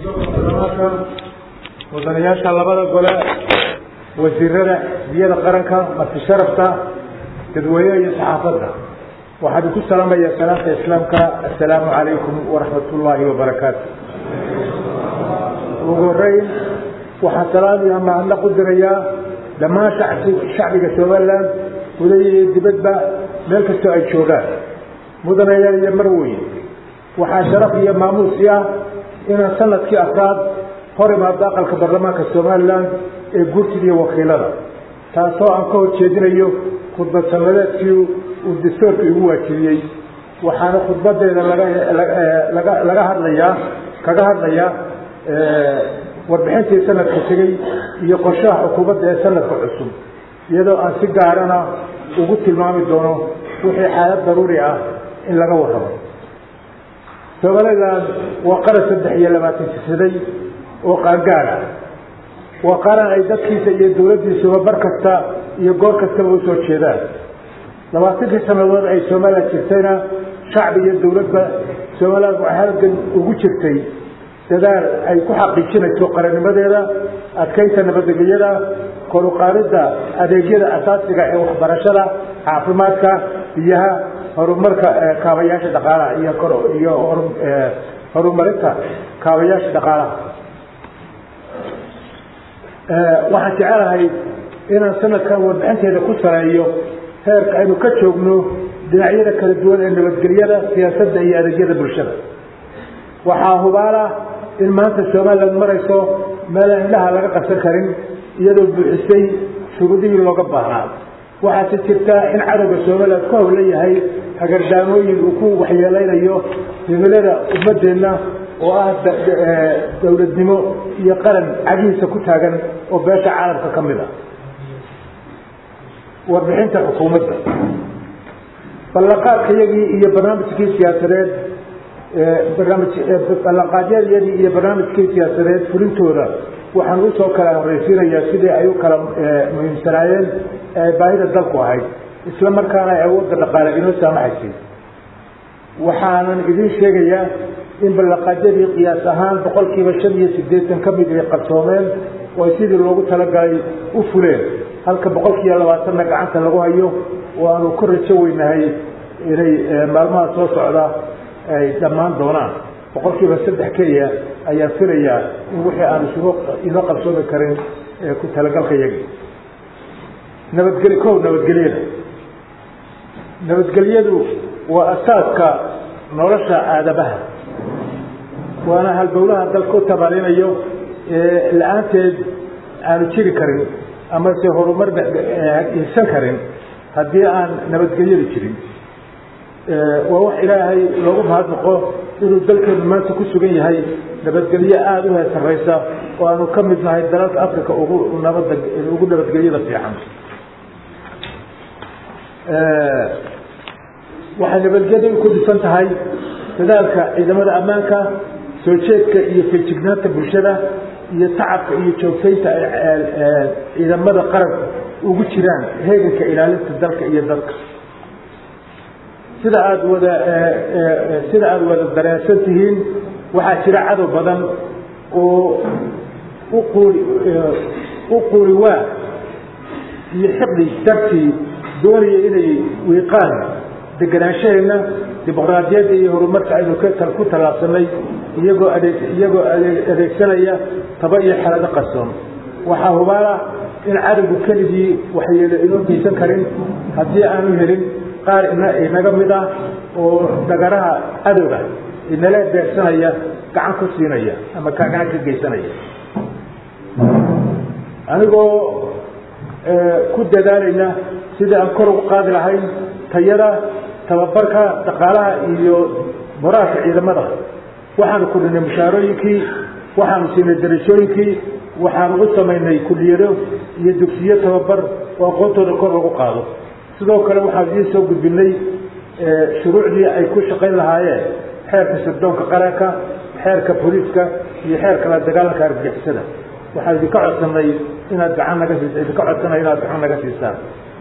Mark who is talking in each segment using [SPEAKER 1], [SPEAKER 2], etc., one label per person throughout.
[SPEAKER 1] mudanayaasha labada gole wasiirada biyada qaranka marti sharafta dadweynaha iyo saxaafadda waxaan idinku salaamayaa salaamta islaamka assalaamu calaykum waraxmat ullaahi wabarakaatu ugu horeyn waxaan salaam iyo mahadnaq u dirayaa dhammaan shacbiga somalilan gudaha iyo dibadba meel kastoo ay joogaan mudanayaal iyo marweyn waxaa sharaf iyo maamuusi ah inaan sanadkii afraad hor imaado aqalka baarlamaanka somalilan ee guurtida iyo wakiilada taasoo aan ka horjeedinayo khudbad sanadeedkii uu dastoorka igu waajibiyey waxaana khudbadeeda laga laga hadlayaa kaga hadlayaa warbixintii sanadka tegey iyo qorshaha xukuumadda ee sanadka cusub iyadoo aan si gaarana ugu tilmaami doono wixii xaalad daruuri ah in laga warrabo somalilan waa qaran saddex iyo labaatan sisaday oo qaangaar ah waa qaran ay dadkiisa iyo dowladdiisuba bar kasta iyo goor kastaba usoo jeedaan labaatankii sannadood ay somalilan jirtayna shacbi iyo dowladba somalilan waxay halgan ugu jirtay dadaal ay ku xaqiijinayso qarannimadeeda adkaynta nabadgelyada koruqaadidda adeegyada asaasiga ee waxbarashada caafimaadka biyaha horumarka kaabayaasha dhaqaalaha iyo iyo horumarinta kaabayaasha dhaqaalaha waxaan jecelahay inaan sanadkan warbixinteeda ku sareeyo heerka aynu ka joogno dhinacyada kala duwan ee nabadgelyada siyaasadda iyo adeegyada bulshada waxaa hubaala in maanta somalilan marayso meelaan indhaha laga qabsan karin iyadoo buuxisay shuruudihii looga baahnaa waxaase jirtaa in cadowga somalilan ku howla yahay hagardaamooyin uu ku waxyeeleynayo himilada ummadeenna oo ah dowladnimo iyo qaran cagihiisa ku taagan oo beesha caalamka ka mid a warbixinta xukuumadda ballanqaadkayagii iyo barnaamijkii siyaasadeed ballanqaadyadiyadii iyo barnaamijkii siyaasadeed fulintooda waxaan usoo kala horreysiinayaa sidii ay u kala muhiimsanaayeen ee baahida dalku ahayd isla markaana ay awoodda dhaqaale inoo saamaxaysay waxaanan idiin sheegayaa in ballanqaadyadii qiyaas ahaan boqolkiiba shan iyo siddeetan ka mid ay qabsoomeen oo ay sidii loogu talagalay u fuleen halka boqolkiiba labaatanna gacanta lagu hayo oo aanu ku rajo weynahay inay maalmaha soo socda ay dhammaan doonaan boqolkiiba saddex keliya ayaan filayaa in wixii aan isugu inoo qabsoomi karin ku talagalka yagi nabadgel kow nabadgelyada nabadgelyadu waa asaaska nolosha aadamaha waana halbowlaha dalka u tabaalinayo ee la-aanteed aanu jiri karin amase horumar hisan karin haddii aan nabadgelyadu jirin waa wax ilaahay loogu mahadnaqo inuu dalkeenu maanta ku sugan yahay nabadgelyo aada u heesaraysa oo aanu ka mid nahay dalalka africa ugu nabada ugu nabadgelyada fiican waxay nabadgelyadu ku dhisan tahay dadaalka ciidamada ammaanka soo jeedka iyo feejignaanta bulshada iyo tacabka iyo joogtaynta ay ciidamada qaranku ugu jiraan heeganka ilaalinta dalka iyo dadka sida aada wada sida aada wada dareensan tihiin waxaa jira cadow badan oo uquuli u quuli waa iyo xiqdi dartii doonaya inay wiiqaan degenaanshaheenna dimuqraadiyadda iyo horumarka aynu ku tallaabsanay iyagoo adeeg iyagoo adeegsanaya taba iyo xelado qarsoon waxaa hubaala in cadowgu keligii waxyeelo inoo geysan karin haddii aanu helin qaar inaga mid ah oo dagaraha cadowga inala beegsanaya gacan ku siinaya ama ka gacan ka geysanaya anigoo ku dadaalayna sidii aan kor ugu qaadi lahayn tayada tababarka dhaqaalaha iyo moraalka ciidamada waxaanu kordhinay mushaarooyinkii waxaanu siinay darajooyinkii waxaanu u samaynay kuliyado iyo dugsiyo tababar oo aqoontooda kor lagu qaado sidoo kale waxaan idiin soo gudbinay shuruucdii ay ku shaqayn lahaayeen xeerka sirdoonka qaranka xeerka booliiska iyo xeerka la dagaalanka argagixisada waxaan idinka codsanay inaad gacan naga siis idinka codsanay inaad gacan naga siisaan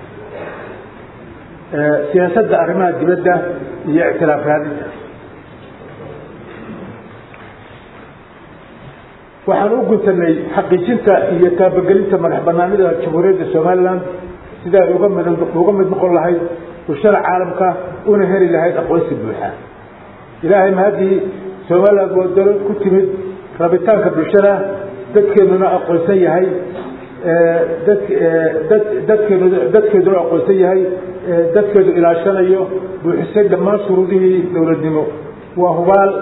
[SPEAKER 1] siyaasadda arrimaha dibadda iyo ictilaaf raadinta waxaan u guntanay xaqiijinta iyo taabagelinta madax banaanida jamhuuriyadda somalilan sida ay uga mid uga mid noqon lahayd bulshada caalamka una heli lahayd aqoonsi buuxa ilaahay mahadii somaliland waa dalo ku timid rabitaanka bulshada dadkeeduna aqoonsan yahay dad dad dadkeedu dadkeeduna aqoonsan yahay dadkeedu ilaashanayo buuxisay dhammaan shuruudihii dowladnimo waa hubaal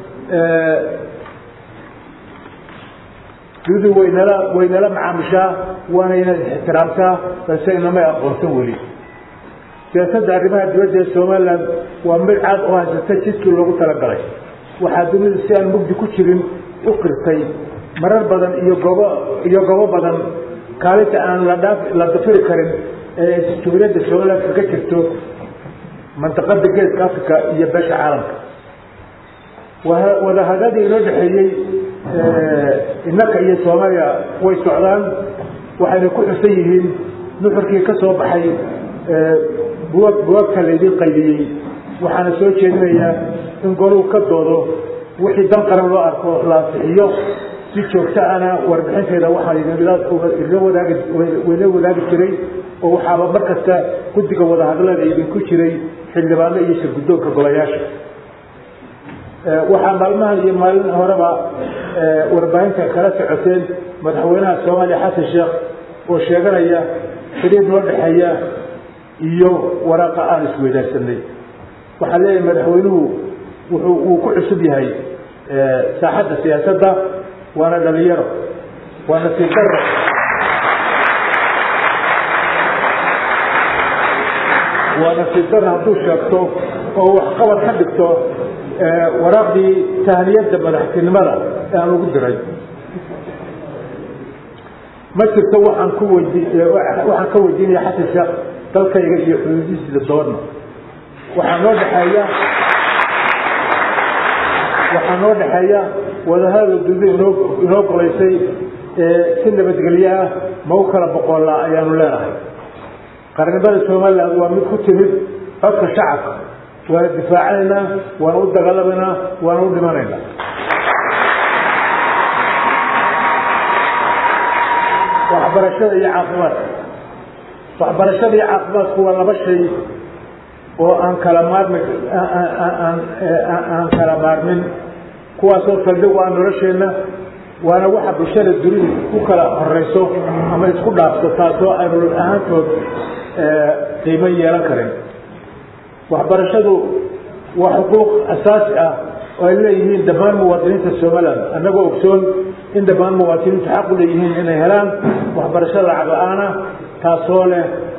[SPEAKER 1] dunidu waynala waynala macaamishaa waana inaad ixtiraamtaa balse inamay aqoonsan weli siyaasadda arrimaha dibadda ee somaliland waa mid caad oo haysata jidkii loogu talagalay waxaa dunidu si aan mugdi ku jirin u qirtay marar badan iyo goobo iyo goobo badan kaalinta aan la dhaaf la dafiri karin ee jamhuuriyadda somaliland kaga jirto mandaqada geeska africa iyo beesha caalamka wadahadadii inoo dhexeeyey innaka iyo soomaaliya way socdaan waxayna ku xusan yihiin nuxurkii ka soo baxay buwag buwagta laydin qaydiyey waxaana soo jeedinayaa in goluu ka doodo wixii dan qaran loo arko la ansixiyo si joogto ana warbixinteeda waxaa idinla wadaagi wayla wadaagi jiray oo waxaaba mar kasta guddiga wadahadlada idinku jiray xildhibaano iyo shirguddoonka golayaasha waxaa maalmahan iyo maalin horeba warbaahinta kala socoteen madaxweynaha soomaaliya xasan sheekh oo sheeganaya xidhiir noo dhexeeya iyo waraaqa aan isweydaarsanay waxaa leeyahay madaxweynuhu wuxuu uu ku cusub yahay saaxadda siyaasadda waana dhalinyaro waa nasiib daro waa nasiib daro hadduu sheegto oo waxqabad ka dhigto waraaqdii tahniyadda madaxtinimada ee aan ugu diray ma jirto waxaan ku weydi waxaan ka weydiinaya xasan sheekh dalkayga iyo xuduudihiisa doona waxaa noo dhexeeya waxaa noo dhexeeya wadahadal dudu inoo inoo golaysay si nabadgelyo ah ma u kala boqoolaa ayaanu leenahay qarnimada somaliland waa mid ku timid codka shacabka waana difaacanaynaa waana u dagaalamaynaa waana u dhimanaynaa waxbarashada iyo caafimaadka waxbarashada iyo caafimaadku waa laba shay oo aan kala maarmi aan kala maarmin kuwaasoo saldhig waa nolosheenna waana waxa bulshada dunidu ku kala horeyso ama isku dhaafso taasoo aynu ahaantood qiimo yeelan karin waxbarashadu waa xuquuq asaasi ah oo ay leeyihiin dhammaan muwaadiniinta somaliland annagoo ogsoon in dhammaan muwaadiniintu xaq u leeyihiin inay helaan waxbarasho lacag la-aana taasoo leh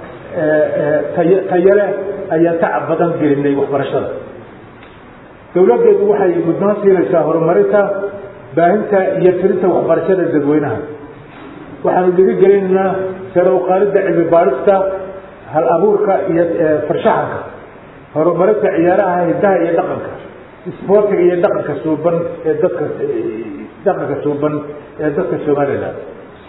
[SPEAKER 1] tayo leh ayaan tacab badan gelinay waxbarashada dowladdeedu waxay mudnaan siinaysaa horumarinta baahinta iyo tirinta waxbarashada dadweynaha waxaanu dhiirigelinaynaa sare uqaalidda cilmi baadhista hal abuurka iyo farshaxanka horumarinta ciyaaraha hidaha iyo dhaqanka isboortiga iyo dhaqanka suuban ee dadka dhaqanka suuban ee dadka somaliland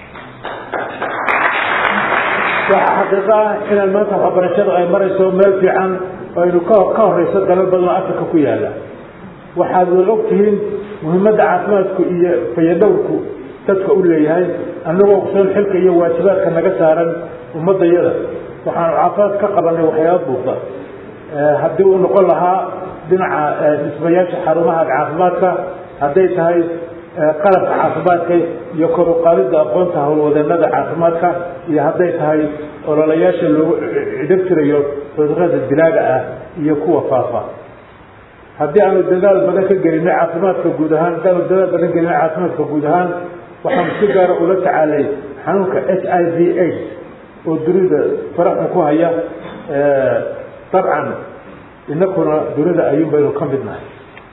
[SPEAKER 1] waxaa xaqiiqo ah inaan maanta waxbarashadu ay marayso meel fiican oo aynu ka ka horeyso dalal badan oo afrika ku yaala waxaad wada og tihiin muhiimadda caafimaadku iyo fayadhowrku dadka u leeyahay annagoo ogsoon xilka iyo waajibaadka naga saaran ummadayada waxaanu caafimaad ka qabanay waxyaaba buuqda haddii uu noqon lahaa dhinaca dhismayaasha xarumaha caafimaadka hadday tahay qalabka caafimaadka iyo kor uqaadida aqoonta howlwadeenada caafimaadka iyo hadday tahay ololayaasha loogu cidhib tirayo cudurada dilaaga ah iyo kuwa faafa haddii aanu dadaal badan ka gelinay caafimaadka guud ahaan haddaanu dadaal badan gelinay caafimaadka guud ahaan waxaanu si gaara ula tacaalay xanuunka h i v aids oo dunida faraxun ku haya dabcan inakuna dunida ayuun baynu ka mid nahay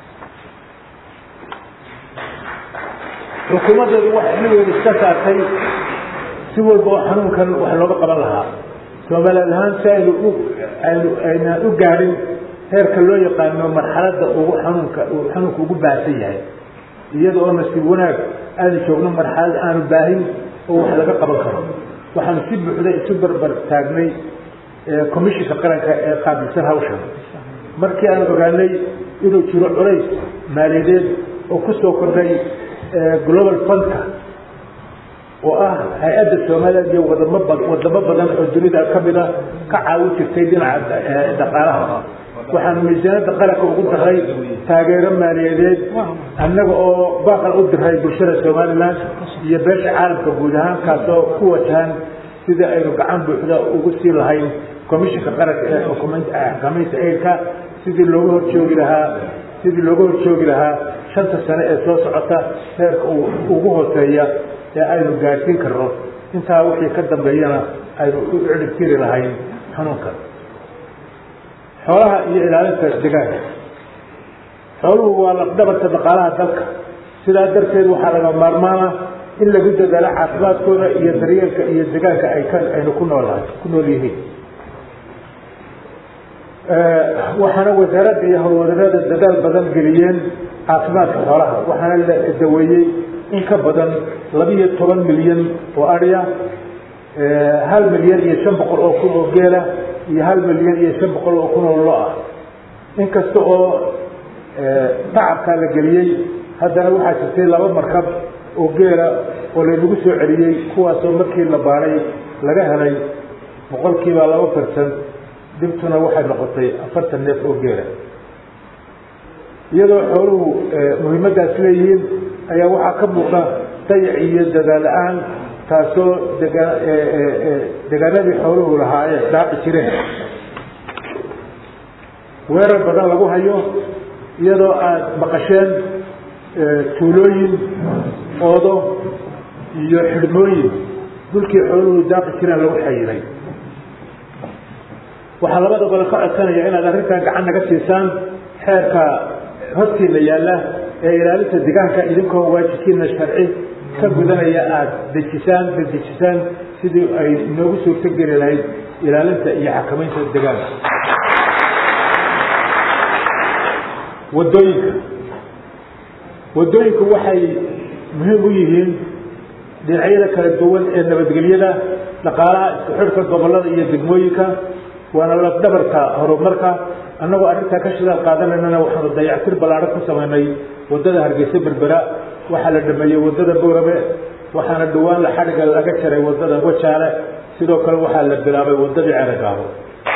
[SPEAKER 1] xukuumaddeedu waxay xilligeedu iska saartay si walba oo xanuunkan wax looga qaban lahaa soomaaliyaad ahaan si aynu u aynu aynaan u gaadhin heerka loo yaqaano marxaladda ugu xanuunka uu xanuunka ugu baahsan yahay iyada oo nasiib wanaag aanu joogno marxalad aanu baahin oo wax laga qaban karo waxaanu si buuxda isu barbar taagnay commishinka qaranka ee qaabilsan hawshan markii aan ogaanay inuu jiro culays maaliyadeed oo ku soo kordhay global fundka oo ah hay-adda somaliland iyo wadamo wadamo badan oo dunida kamid a ka caawin jirtay dhinaca dhaqaalaha waxaanu miisaanada qaranka ugu daray taageero maaliyadeed annaga oo baaqal u diray bulshada somaliland iyo beesha caalamka guud ahaan kaasoo ku wajahan sidii aynu gacan buuxda ugu sii lahayn commissionka qaranka ee xakameynta eilka sidii looga horjoogi lahaa sidii looga horjoogi lahaa shanta sane ee soo socota heerka ugu hooseeya ee aynu gaadhsiin karno intaa wixii ka dambeeyana aynu u ciribtiri lahayn xanuunka xoolaha iyo ilaalinta degaanka xooluhu waa lafdhabarta dhaqaalaha dalka sidaa darteed waxaa laga maarmaana in lagu dadaalo caafimaadkooda iyo daryeelka iyo degaanka ay ka aynu ku noolahay ku nool yihiin waxaana wasaaradda iyo howlwadanada dadaal badan geliyeen caafimaadka xoolaha waxaana la daweeyey in ka badan labiiyo toban milyan oo adya hal milyan iyo shan boqol oo kun oo geela iyo hal milyan iyo shan boqol oo kun oo lo ah inkasta oo tacabkaa la geliyey haddana waxaa jirtay laba markab oo geela oo laynagu soo celiyey kuwaasoo markii la baaray laga helay boqolkiiba laba percent dibtuna waxay noqotay afartan neef oo geela iyadoo xooluhu muhiimadaas leeyihiin ayaa waxaa ka muuqda dayac iyo dadaal la-aan taasoo dega degaanadii xooluhu lahaayeen dhaaci jireen weerar badan lagu hayo iyadoo aada maqasheen tuulooyin oodo iyo xidhmooyin dhulkii xooluhu daaqi jireen lagu xayiray waxaa labada gole ka codsanaya inaad arrintan gacan naga siisaan xeerka hortiina yaalla ee ilaalinta degaanka idinkoo waajibkiina sharci ka gudanaya aada dejisaan dadejisaan sidii ay inoogu suurto geli lahayd ilaalinta iyo xakamaynta degaanka wadooyinka wadooyinku waxay muhiim u yihiin dhinacyada kala duwan ee nabadgelyada dhaqaalaha isku xidhka gobolada iyo degmooyinka waana lafdhabarka horumarka annagoo arrintaa ka shidaal qaadanaynana waxaanu dayactir ballaadhan ku samaynay waddada hargeysa berbera waxaa la dhameeyey waddada boorame waxaana dhawaan la xadhiga laga jaray waddada wajaale sidoo kale waxaa la bilaabay waddadii ceragaabo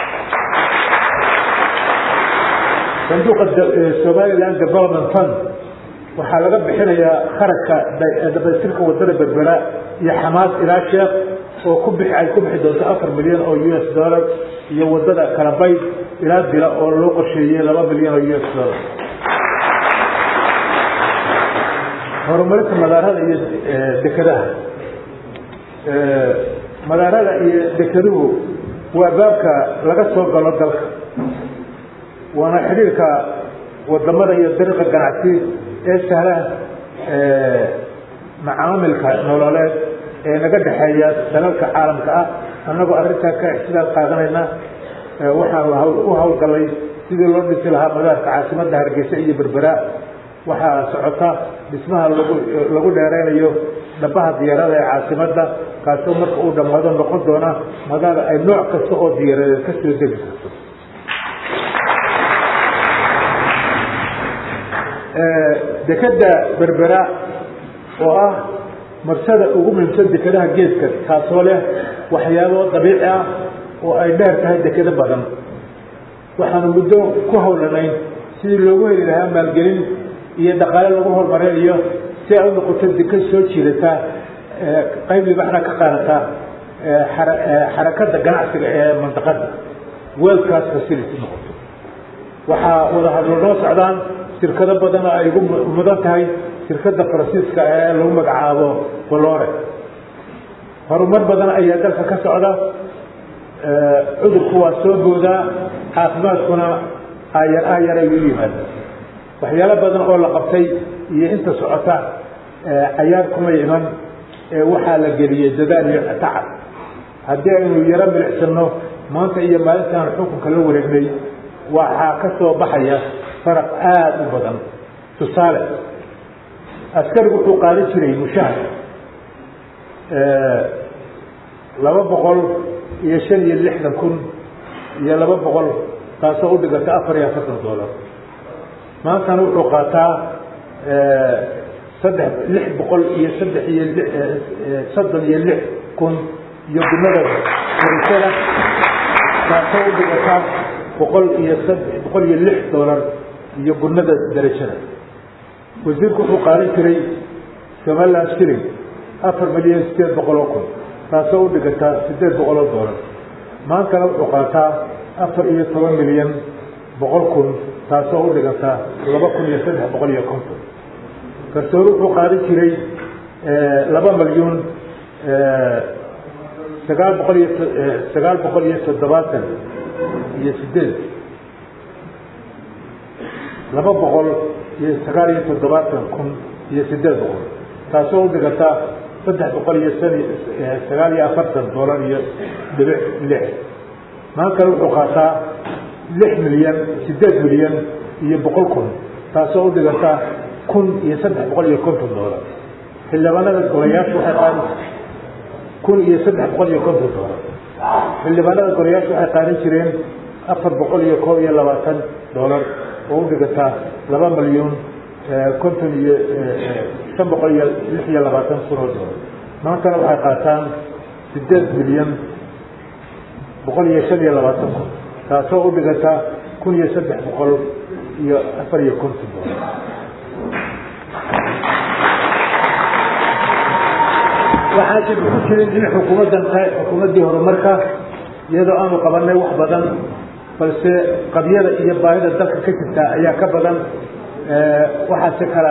[SPEAKER 1] sanduuqa somaliland development fund waxaa laga bixinayaa kharashka dhamaystirka waddada berbera iyo xamaas ilaa sheekh oo ku bixi ay ku bixi doonto afar milyan oo u s dollar iyo waddada kalabayd ilaa dila oo loo qorsheeyey laba milyan oo u s dollar horumarinta madaarada iyo dekadaha madaarada iyo dekeduhu waa baabka laga soo galo dalka waana xidhiirka wadamada iyo dariiqa ganacsi ee sahla macaamilka nololeed ee naga dhexeeya dalalka caalamka ah annagoo arrintaa ka ixtidaal qaadanayna waxaanu u hawlgalay sidii loo dhisi lahaa madaarka caasimadda hargeysa iyo berbera waxaa socota dhismaha lagu lagu dheeraynayo dhabaha diyaarada ee caasimadda kaasoo marka uu dhammaado noqon doona madaar ay nooc kasta oo diyaaradeed ka soo degi karto dekeda berbera oo ah marsada ugu muhiimsan dekadaha geeska taasoo leh waxyaabo dabiici ah oo ay dheer tahay dekado badan waxaanu muddo ku hawlanayn sidii loogu heli lahaa maalgelin iyo dhaqaale lagu horumarinayo si ay u noqoto dekad soo jiidata qayb libaxna ka qaadata xarakada ganacsiga ee mandaqada world class facility noqoto waxaa wada hadlo noo socdaan shirkado badan oo ay ugu mudan tahay shirkada faransiiska ee lagu magacaabo bolore horumar badan ayaa dalka ka socda cudurku waa soo boodaa caafimaadkuna aayar aayar ay u yimaada waxyaalo badan oo la qabtay iyo inta socota cayaar kuma iman waxaa la geliyey dadaal iyo tacab haddii aynu yaro milicsano maanta iyo maalintaan xukunka la wareegnay waxaa ka soo baxaya faraq aada u badan tusaale askarigu wuxuu qaadan jiray mushahar laba boqol iyo shan iyo lixdan kun iyo laba boqol taasoo u dhiganta afar iyo afartan dollar maantana wuxuu qaataa saddex lix boqol iyo saddex iyo soddon iyo lix kun iyo gunada darajada taasoo u dhigata boqol iyo sad boqol iyo lix doolar iyo gunada darajada wasiirku wuxuu qaadan jiray somaliland shilling afar milyan sideed boqol oo kun taasoo u dhigata sideed boqol oo doolar maantana wuxuu qaataa afar iyo toban milyan boqol kun taasoo u dhiganta laba kun iyo saddex boqol iyo konton garsoore wuxuu qaadan jiray laba milyuun sagaal boqol iyo sagaal boqol iyo toddobaatan iyo sideed laba boqol iyo sagaal iyo toddobaatan kun iyo sideed boqol taasoo u dhiganta saddex boqol iyo san sagaal iyo afartan doolar iyo dhibic lix maantana wuxuu qaataa lix milyan sideed milyan iyo boqol kun taasoo u dhiganta kun iyo saddex boqol iyo konton doolar xildhibaanada golayaashu waxay qaadi kun iyo saddex boqol iyo konton doolar xildhibaanada golayaashu waxay qaadan jireen afar boqol iyo koob iyo labaatan doolar oo u dhigata laba milyuun konton iyo shan boqol iyo lix iyo labaatan kun oo doolar maantana waxay qaataan sideed milyan boqol iyo shan iyo labaatan kun taasoo u dhigata kun iyo saddex boqol iyo afar iyo konton doolar waxaa jir ku jirin in xukuumaddan tahay xukuumaddii horumarka iyadoo aanu qabanay wax badan balse qabyada iyo baahida dalka ka jirta ayaa ka badan waxaase kala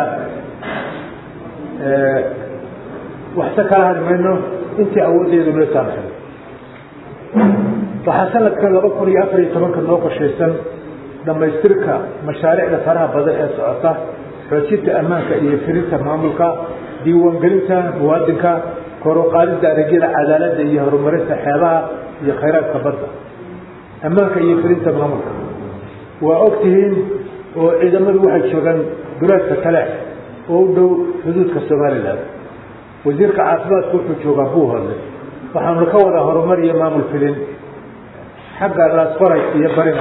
[SPEAKER 1] waxse kala hari mayno intii awooddeedu noo saamaxay waxaa sanadkan laba kun iyo afar iyo tobanka noo qorshaysan dhammaystirka mashaariicda faraha badan ee socota xoojinta ammaanka iyo firinta maamulka diiwaangelinta muwaadinka kor u qaadidda adeegyada cadaaladda iyo horumarinta xeebaha iyo khayraadka badda ammaanka iyo firinta maamulka waa og tihiin oo ciidamadu waxay joogaan duleedka kale oo u dhow xuduudka somalilan wasiirka caafimaadku wuxuu joogaa buuhodle waxaanu ka wadaa horumar iyo maamul filin xagga laasqoray iyo barina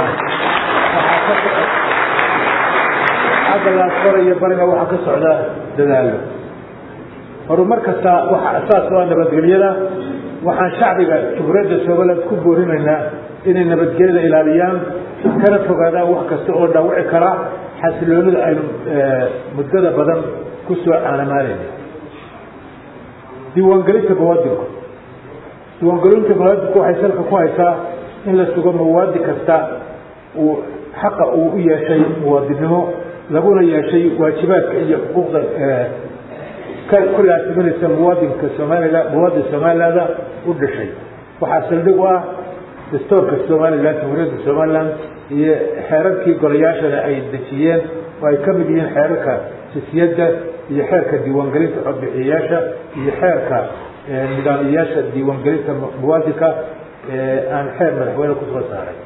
[SPEAKER 1] xagga laasqoray iyo barina waxaa ka socda dadaalo horumar kasta waxa asaas u ah nabadgelyada waxaan shacbiga jumhuuriyadda somaliland ku boorinaynaa inay nabadgelyada ilaaliyaan kana fogaadaan wax kasta oo dhaawici kara xasiloonida aynu muddada badan ku soo caanamaalayna diiwaangelinta muwaadinku diiwaangelinta muwaadinku waxay salka ku haysaa in la sugo muwaadin kasta uu xaqa uu u yeeshay muwaadinnimo laguna yeeshay waajibaadka iyo xuquuqda ku laasimanaysa muwaadinka somalilan muwaadin somalilanda u dhashay waxaa saldhig u ah dastoorka somalilan jumhuuriyadda somaliland iyo xeerarkii golayaashana ay dejiyeen oo ay ka mid yihiin xeerarka sisiyadda iyo xeerka diiwaangelinta codbixiyayaasha iyo xeerka nidaamiyayaasha diiwaangelinta muwaadinka aan xeer madaxweyne kusoo saaray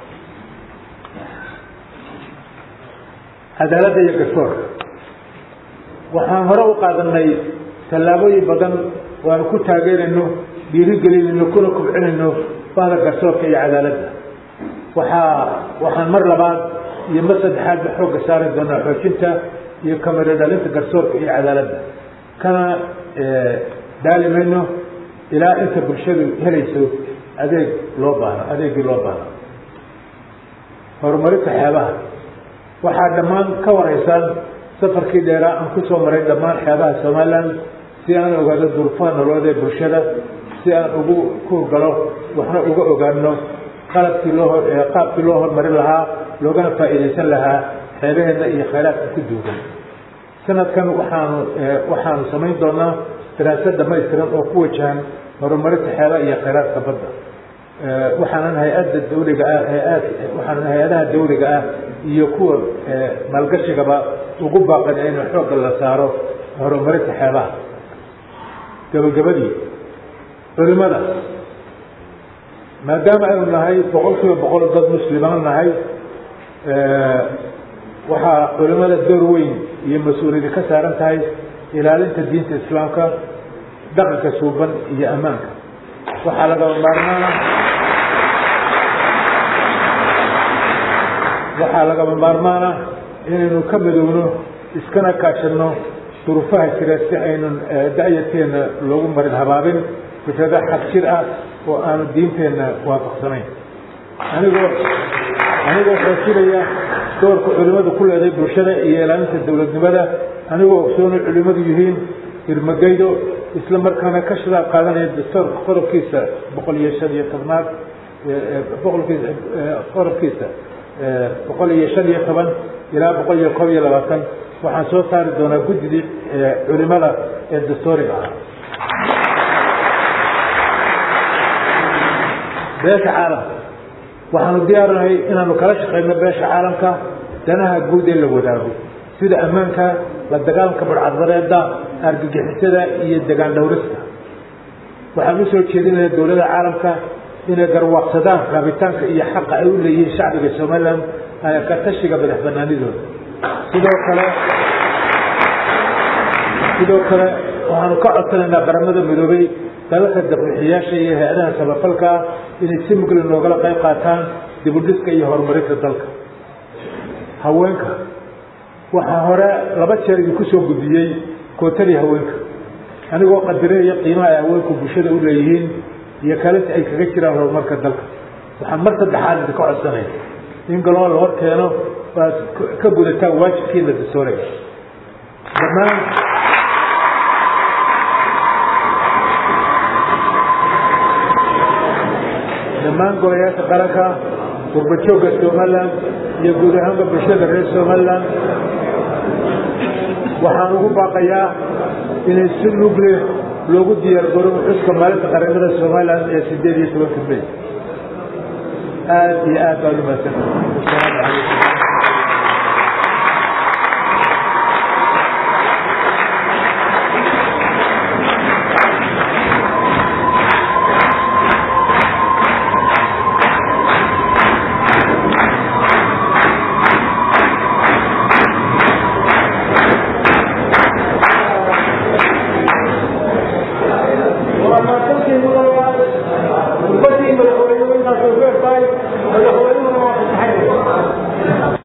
[SPEAKER 1] cadaaladda iyo garsoorka waxaan hore u qaadanay tallaabooyin badan oo aanu ku taageerayno dhiirigelinayno kuna kubcinayno bahda garsoorka iyo cadaaladda waxaa waxaan mar labaad iyo mar saddexaadba xoogga saari doonaa xoojinta iyo kamiro dhalinta garsoorka iyo cadaaladda kana daali mayno ilaa inta bulshadu helayso adeeg loo baahno adeegii loo baahno horumarinta xeebaha waxaa dhammaan ka waraysaan safarkii dheeraa aan ku soo maray dhammaan xeebaha somaliland si aan ogaado durufaha nololeed ee bulshada si aan ugu kuurgalo waxna uga ogaano qalabkii loo qaabkii loo horumarin lahaa loogana faa'iidaysan lahaa xeebaheenna iyo khayraadka ku duugan sanadkan waxaanu waxaanu samayn doonaa daraasad dhamaystiran oo ku wajahan horumarinta xeebaha iyo khayraadka badda waxaanan hay-adda dawliga ah hay-aad waxaanan hay-adaha dawliga ah iyo kuwa maalgashigaba ugu baaqan in xoogga la saaro horumarinta xeebaha gabagabadii culimada maadaama aynu nahay boqol kiiba boqol dad muslimaan nahay waxaa culimada door weyn iyo mas-uuliyadi ka saaran tahay ilaalinta diinta islaamka dhaqanka suuban iyo ammaanka waxaa lagaba maarmaana waxaa lagaba maarmaana inaynu ka midowno iskana kaashano duruufaha jira si aynan da-yarteenna loogu marin habaabin fikrado xaq jir ah oo aanu diinteenna waafaqsanayn anigoo anigoo xoojinaya doorka culimmadu ku leeday bulshada iyo ilaalinta dowladnimada anigoo ogsoonu culimmadu yihiin irmagaydo isla markaana ka shidaal qaadanaya dastoorka qodobkiisa boqol iyo shan iyo tobnaad boqolkiisa qodobkiisa boqol iyo shan iyo toban ilaa boqol iyo kob iyo labaatan waxaan soo saari doonaa guddidii culimada ee dastooriga ah beesha caalamka waxaanu diyaarinahay inaanu kala shaqayno beesha caalamka danaha guud ee la wadaago sida ammaanka la dagaalanka barcadbareeda argagixisada iyo degaan dhowrista waxaan usoo jeedinaya dowladda caalamka inay garwaaqsadaan raabitaanka iyo xaqa ay u leeyihiin shacbiga somalilan ka tashiga madax banaanidooda sidoo kale sidoo kale waxaanu ka codsanaynaa qaramada midoobay dalalka dabixiyaasha iyo hay-adaha samafalka ah inay si mugli noogala qayb qaataan dibudhiska iyo horumarinta dalka haweenka waxaa hore laba jeer idinku soo gudbiyey kootadii haweenka anigoo qadireeya qiimaha ay haweenku bulshada u leeyihiin iyo kalinta ay kaga jiraan horumarka dalka waxaan mar saddexaad idinka codsanaya in galoo la hor keeno aad ka gudataan waajibkiina dastooriga dhammaan dhammaan golayaasha qaranka gurbajoogga somalilan iyo guud ahaanba bulshada reer somalilan waxaan ugu baaqayaa inay si lugle loogu diyaar garo xuska maalinta qaramada somalilan ee sideed iyo tobanka may aad iyo aad baad umahadsan asalaamu calaykum